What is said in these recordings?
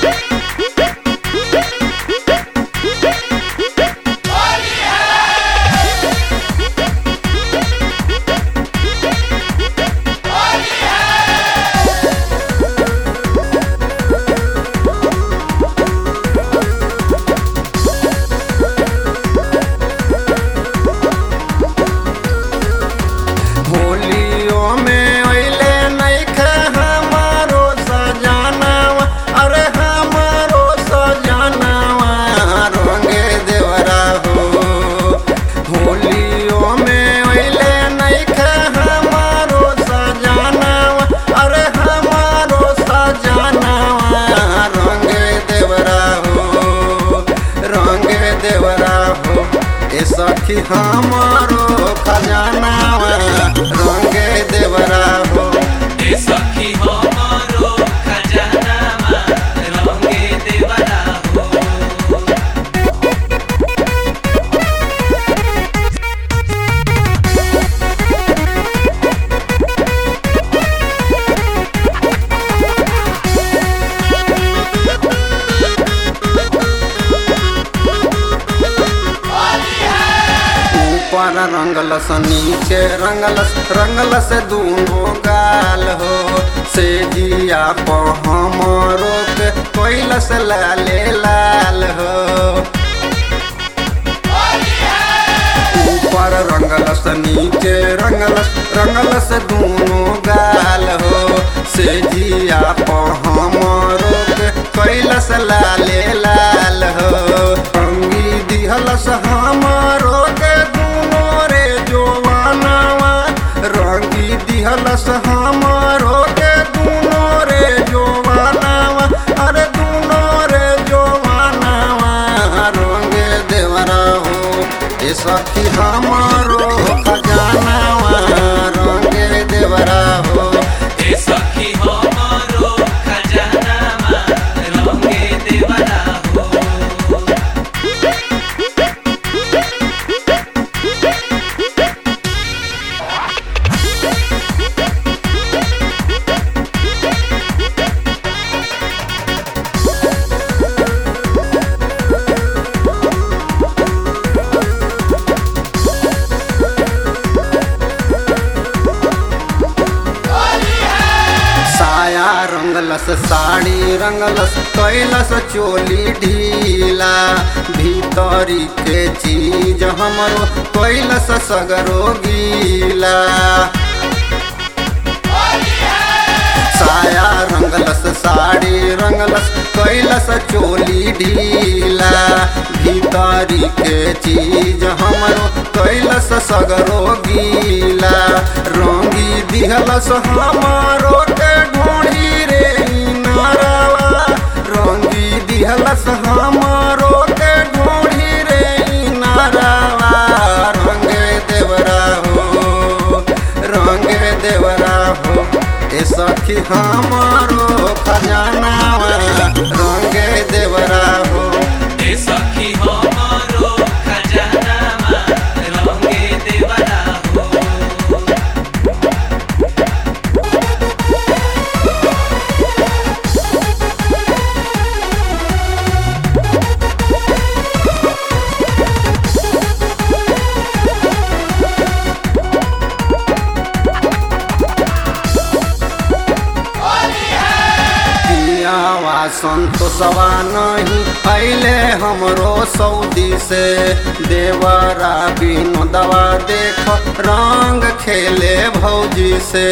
होलियो में अइले नइखे हमारो सजनवा अरे हमारो सजनवा रंगे देवरा हो होलियो में अइले नइखे हमारो सजनवा अरे हमारो सजनवा रंगे देवरा हो रंगे देवरा हो ए सखी हमारो खजानावा रंगे देवरा हो ए सखी हमारो खजानामा रंगे देवरा हो ऊपर रंगलस नीचे रंगलस रंगलस दूनो गाल हो से जिया प हमरो के कोइलस लाले लाल हो ऊपर रंगलस नीचे रंगलस रंगलस दूनो गाल हो से जिया प हमरो के कोइलस लाले लाल हो रंगी दिहलस हमरो के दूनो रे जोवानवा रंगी दिहलस हमरो के दूनो रे जोवानवा अरे दूनो रे जोवानवा रंगे देवरा हो ए सखी हमारो खजानावा रंगे देवरा हो ए सखी हमारो खजानामा रंगे देवरा हो साया रंगलस साड़ी रंगलस कैलस चोली ढीला भीतरी के चीज हमरो कैलस सगरो गीला साया रंगलस साड़ी रंगलस कैलस चोली ढीला भीतरी के चीज हमरो कैलस सगरो गीला रंगी दिहलस हमारो के ढोड़ी रे नारावा रंगी दिहलस हमारो के ढोड़ी रे नारावा रंगे देवरा हो रंगे देवरा हो ए सखी हमारो खजानावा रंगे देवरा हो ए सखी हमारो खजानामा रंगे देवरा हो पियावा संतोषवा नहीं अइले हमरो सऊदी से देवरा विनोदवा देख रंग खेले भौजी से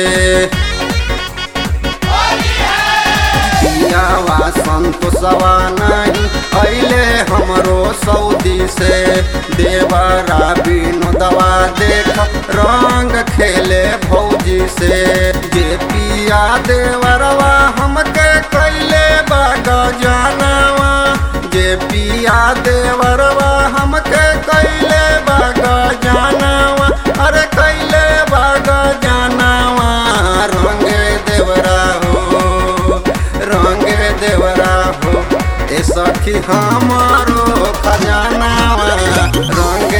पियावा संतोषवा नहीं अइले हमरो सऊदी से देवरा विनोदवा देख रंग खेले भौजी से जे पिया देवरवा हमके कैले बाग जानवा जे पिया देवरवा हमके कैले बाग जानवा अरे कैले बाग जानवा रंगे देवरा हो रंगे देवरा हो ए सखी हमारो खजानावा रंग